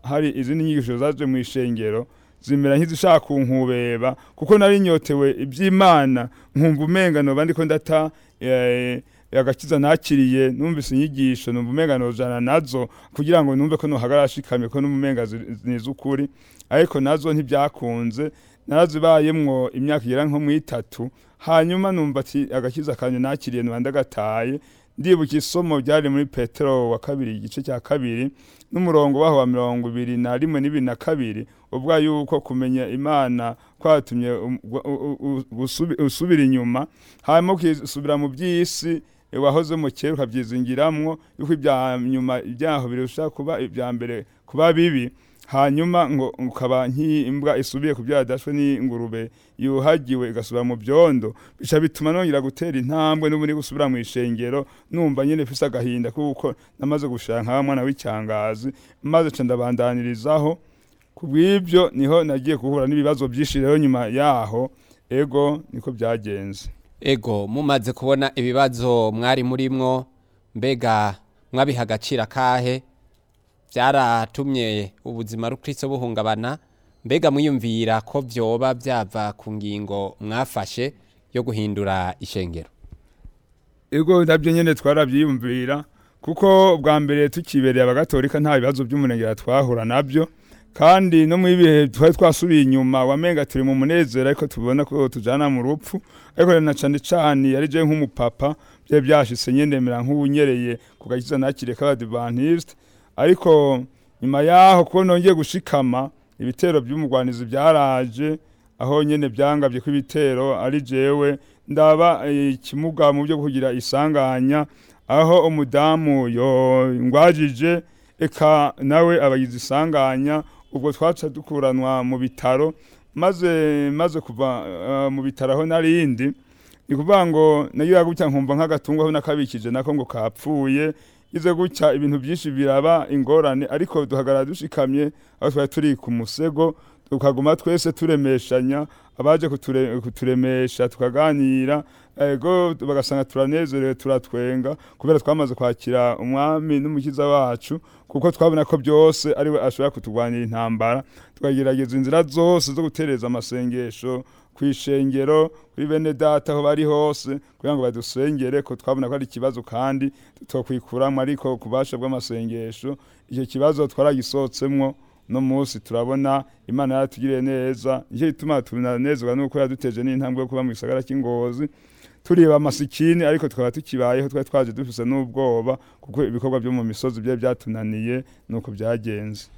hari izindi nyigisho zaje mu ishengero zimera nk'izishaka kunkubeba kuko nari nyotewe iby'imana nkumva umenga noba ndiko ndata eh, agakiza nakiriye numvise inyigisho numva umenga nojana nazo kugira ngo numve ko nohagarara shikamye ko n'umumenga niza ukuri ariko nazo ntibyakunze narazibayemwo imyaka igera nko mu itatu hanyuma numva ati agakiza kanje nakiriye noba ndagataye ndibuka isomo ryari muri petero wa kabiri igice cya kabiri n'umurongo waho wa mirongo ibiri na rimwe n'ibiri na kabiri ubwa yuko kumenya imana kwatumye um- gu- u- u- gusubi- usubira inyuma hanyuma ukisubira mu by'isi eh, wahoze mu kera ukabyizingiramwo yuko ibya nyuma ibyaho birusha kuba ibya mbere kuba bibi hanyuma ngo ukaba nk'imbwa isubiye ku byo yadashwe n'ingurube yuhagiwe igasubira mu byondo bica bituma nongera gutera intambwe n'ubundi gusubira mu ishengero numva nyine mfise agahinda kuko namaze gushaka nka mwana w'icyangazi maze ca ndabandanirizaho ku bw'ibyo niho nagiye guhura n'ibibazo byinshi rero nyuma yaho ego niko byagenze ego mumaze kubona ibibazo mwari murimwo mbega mwabiha agaciro akahe byaratumye ubuzima rukristo buhungabana mbega mwiyumvira ko vyoba byava ku ngingo mwafashe yo guhindura ishengero ego nabyo nyine twarabyiyumvira kuko bwa mbere tukibereye abagatolika nta bibazo by'umunegera twahura nabyo kandi no mu bihe twari twasubiye inyuma wamenga turi mu munezero ariko tubona ko tujana mu rupfu ariko rero na cane cane yari je nk'umupapa byari byashitse nyene mera nk'ubunyereye ku gakiza nakire k'abadivantiste ariko nyuma yaho kuko nongeye gushikama ibitero by'umugwanizi byaraje aho nyene byangabye ko ibitero ari jewe ndaba eh, ikimuga mu byo kugira isanganya aho umudamu yo ngwajije eka nawe abagize isanganya ubwo twaca dukuranwa mu bitaro maze maze kuva eh, mu bitaro aho narindi ni kuvuga ngo nayo gutya nkumva nk'agatungo aho nakabikije nako ngo kapfuye ize gutya ibintu byinshi biraba ingorane ariko duhagarara dushikamye aho twari turi ku musego tukaguma twese turemeshanya abaje kuture, kuturemesha tukaganira ego bagasanga turanezerewe turatwenga kubera twamaze kwakira umwami n'umukiza wacu kuko twabona ko byose ariwe ashobora kutugwanira intambara tukagerageza inzira zose zo gutereza amasengesho ku ishengero kuri bene data aho bari hose kugira ngo badusengere ko twabona ko ari ikibazo kandi tutokwikuramwo ariko ku bubasha bw'amasengesho icyo kibazo twaragisohotsemwo no munsi turabona imana yaratugiriye neza nicyo gituma tunanezerwa nuko yaduteje n'intambwe yo kuba mu gisagara cy'ingozi turiba amasikini ariko tukaba tukibayeho twari twaje dufise n'ubwoba kuko ibikorwa byo mu misozi byari byatunaniye nuko byagenze